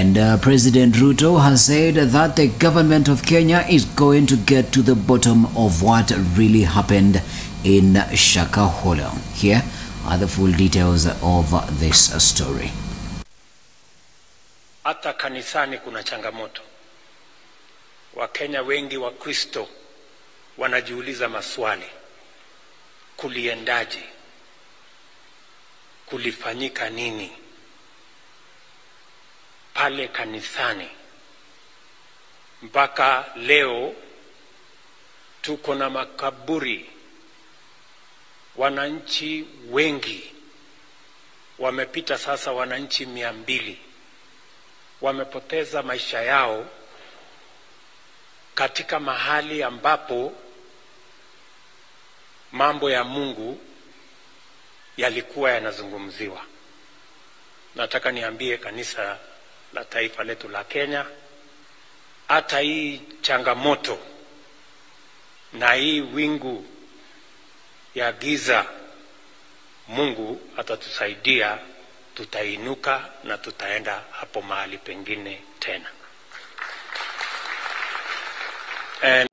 And uh, President Ruto has said that the government of Kenya is going to get to the bottom of what really happened in Shakahola. Here are the full details of this story. Hata kanisani kuna changamoto. Wakenya wengi wa Kristo wanajiuliza maswali, kuliendaje? Kulifanyika nini pale kanisani mpaka leo tuko na makaburi? Wananchi wengi wamepita sasa, wananchi mia mbili wamepoteza maisha yao katika mahali ambapo mambo ya Mungu yalikuwa yanazungumziwa. Nataka niambie kanisa la taifa letu la Kenya, hata hii changamoto na hii wingu ya giza, Mungu atatusaidia, tutainuka na tutaenda hapo mahali pengine tena. And